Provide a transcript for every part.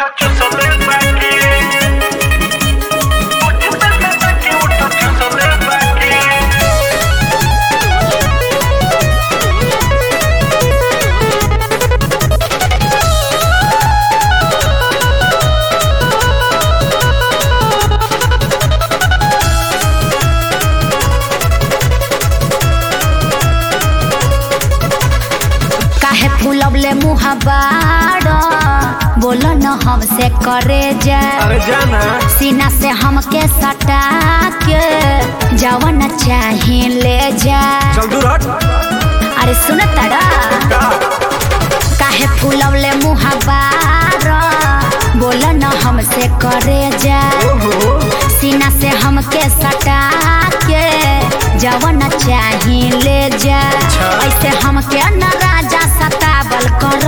काहे फूलवले मुहबार बोल न हमसे करे जा अरे जाना सीना से हमके सटा के जवन चाहे ले जा चल दूर हट अरे सुन तड़ा का काहे फूलवले मुहबार बोल न हमसे करे जा ओहो सीना से हमके सटा के जवन चाहे ले जा ऐसे हमके न राजा सतावल कर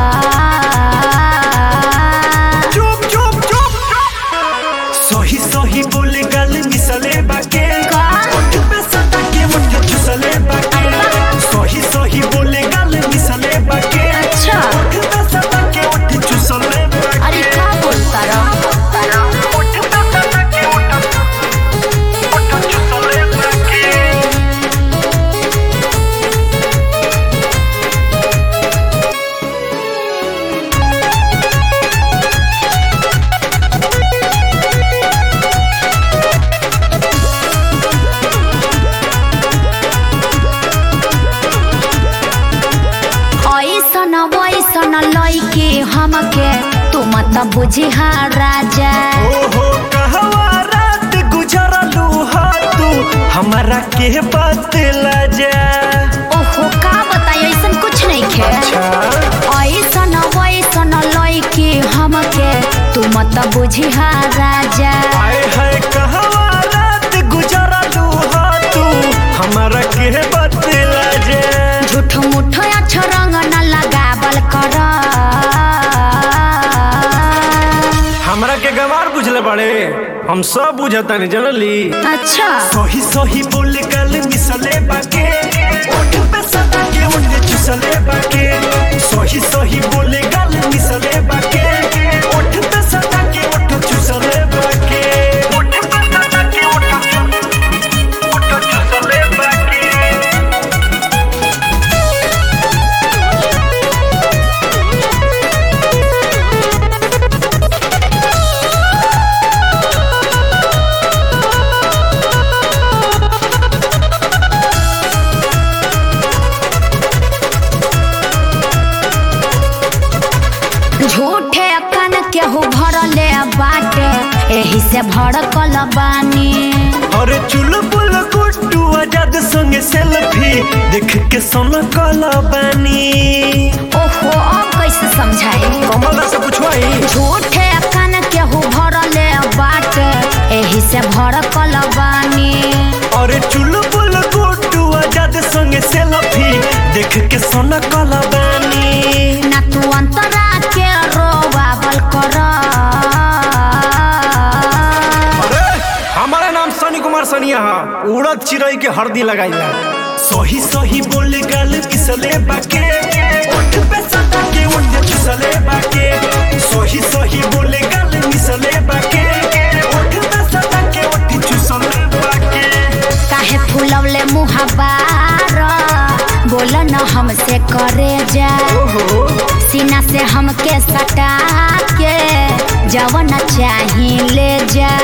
चुप चुप चुप सही सही बोले गल मिसले बाके का? ओठ पे सटा के मुठ चुसले बाके सही सही बोले गल मिसले बाके अच्छा ओठ पे सटा के ओठ चुसले बाके अरे का बोलता रहो ओठ पे सटा के ओठ ओठ चुसले बाके ऐसन वैसन लैके हमके तू मत बुझी राजा ओहो कहवा रात गुजरलू हा तू हमारा के बात जा ओहो का बताई ऐसन कुछ नहीं खे ऐसन वैसन लैके हमके तू मत बुझी राजा आए है कहवा रात गुजरलू हा तू हमारा के बात जा झूठ मूठ अच्छ रंग न लगावल कर हमरा के गवार बुझले बड़े हम सब बुझता नहीं जनली अच्छा सही सही बोल गल मिसले बाके ओठ पे सदा के ओठ चुसले बाके सही सही बोल गल मिसले बाके ओठ पे सदा के ओठ चुसले बाके ओठ पे सदा के ओठ ओठ चुसले बाके झूठे कन केहू भरले बाटे एही से भड़कल बानी अरे चुलबुल गुड्डू आजाद संगे सेल्फी देख के सोना काला बानी ओहो अब कैसे समझाई कमला से पूछवाई झूठे कन केहू भरले बाटे एही से भड़कल बानी अरे चुलबुल गुड्डू आजाद संगे सेल्फी देख के सोना काला बानी ना तू अंतरा के रोवावल कर अरे हमारा नाम सनी कुमार सनिया है उड़द चिड़ई के हरदी लगाइला सही सही बोले गल किसले बाके ओठ पे सदा के ओठ किसले बाके सही सही बोले गल मिसले बाके ओठ पे सदा के ओठ चुसले बाके काहे फूलवले मुहबार बोल न हमसे करे जा ओहो सीना से हमके सटा के जवन चाही ले जा